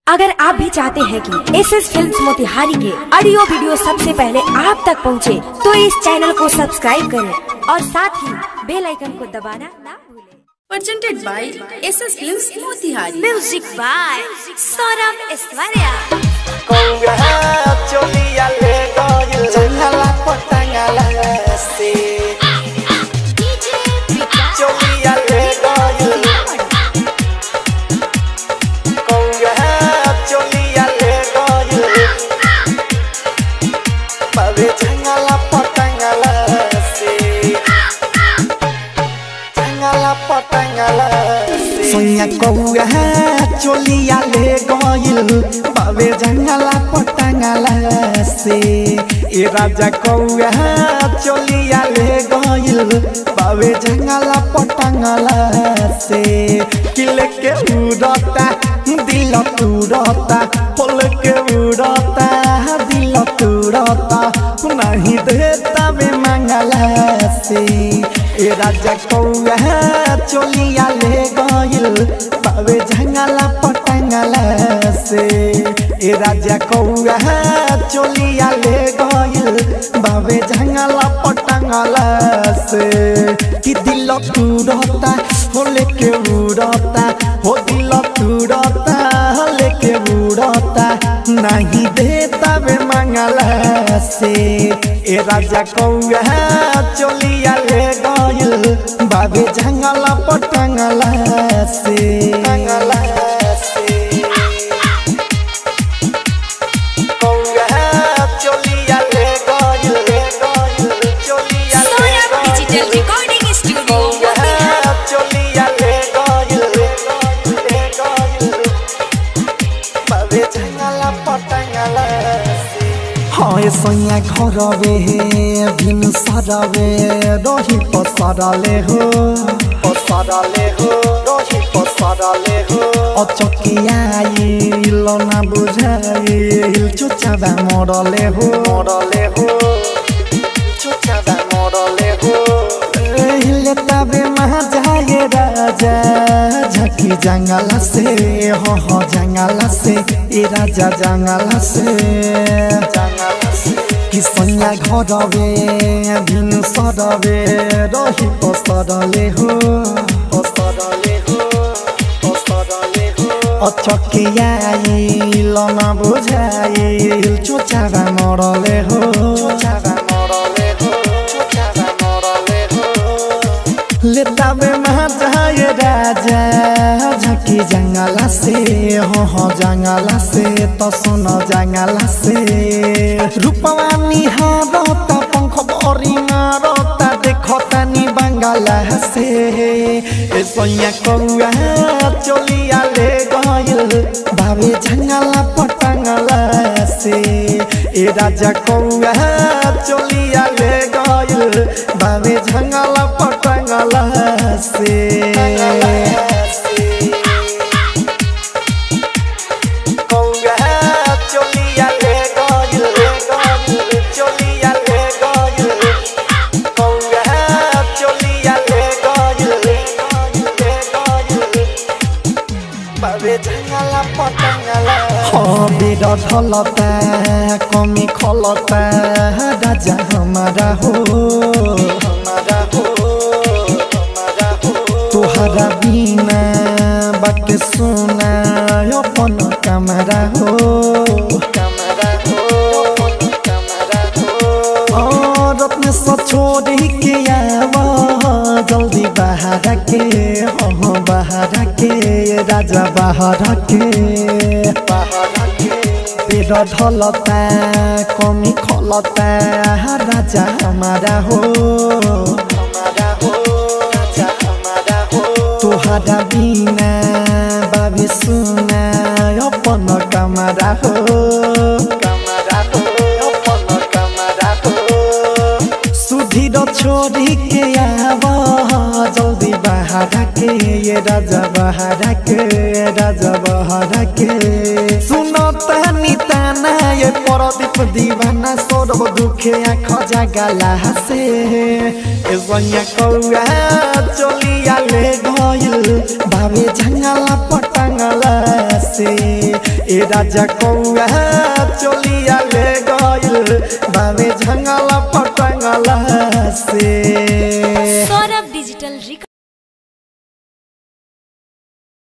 अगर आप भी चाहते हैं कि एस एस फिल्म मोतिहारी के ऑडियो वीडियो सबसे पहले आप तक पहुंचे, तो इस चैनल को सब्सक्राइब करें और साथ ही बेल आइकन को दबाना ना भूलें presented by SS Films Motihari. Music by Saurabh Aishwarya Conga cholia le goyil Jangala potangala si Cholia le goyil Conga cholia le goyil Babe jangala potangala si Jangala potangala si Sonya conga cholia le goyil Babe jangala potangala si ए राजा कौआ चलिया ले गइल बाबे जंगला पटंगला से किले के उड़ता दिल तुरता होल के उड़ता दिल तुरता नहीं देता बे मंगला से ए राजा कौआ चलिया ले गइल बाबे जंगला पटंगला से ए राजा कौआ चलिया ले गइल बाबे जंगला पटंगला से कि दिल तुरता हो लेके उड़ता हो दिल तुरता हो लेके उड़ता नहीं देता बे मंगला से ए राजा कौआ चलिया ले गइल बाबे जंगला पटंगला से टंगला से कौआ चलिया ले गइल ले गइल चलिया ले सौरभ गइल डिजिटल रिकॉर्डिंग स्टूडियो कौआ चलिया ले गइल ले गइल ले गइल बाबे जंगला पटंगला से হয় সৈয়া ঘরবে ভিন সারাবে রহি পসারালে হো পসারালে হো রহি পসারালে হো অচকিয়াইল না বুঝাইল চুচাবা মরলে হো মরলে হো চুচাবা মরলে হো हिले तबे महा जाए राजा झकी जंगला से हो हो जंगला से ए राजा जंगला से जंगला से कि सैया घरवे भिन सरवे रही पसरले हो पसरले हो पसरले हो अचकियाइल न बुझाइल चोचावा मरले हो चोचावा मरले हो चोचावा मरले हो लेताबे महाजाय राजा झकी जंगला से हो हो जंगला से तो सुन जंगला से रूपवानी हारता पंख बरी मारता देखता नी बंगाला से ए सैया कौआ चलिया ले गइल भावे जंगला पटंगला से ए राजा कौआ चलिया ले गइल भावे जंगला पटंगला से कौआ चलिया ले गइल ले गइल चलिया ले गइल कौआ चलिया ले गइल ले गइल ले गइल बाबे जंगला पटंगला हबी ढलता कमी खलता राजा हमारा हो हमारा हो हमारा हो तुहरा बिना बाटे सुना अपन कमरा हो कमरा हो अपन कमरा हो और अपने से छोड़ के आवा जल्दी बाहर के हो बाहर के राजा बाहर के बाहर के पेट ढलता कमी खलता राजा हमारा हो हमारा हो राजा हमारा हो तुहरा बिना बाबी सुना अपन कमरा हो कमरा हो अपन कमरा हो सुधीर छोड़ी के आव जल्दी बाहर के ये राजा बाहर के राजा बाहर के सुनो तनी ताना ये परदीप दीवाना सोरब दुखे आँख जागला से ए सैया कौआ चलिया ले गइल भावे जंगला पटंगला से ए राजा कौआ चोलिया ले गइल बामे झंगला पटंगला से सौरभ डिजिटल रिकॉर्ड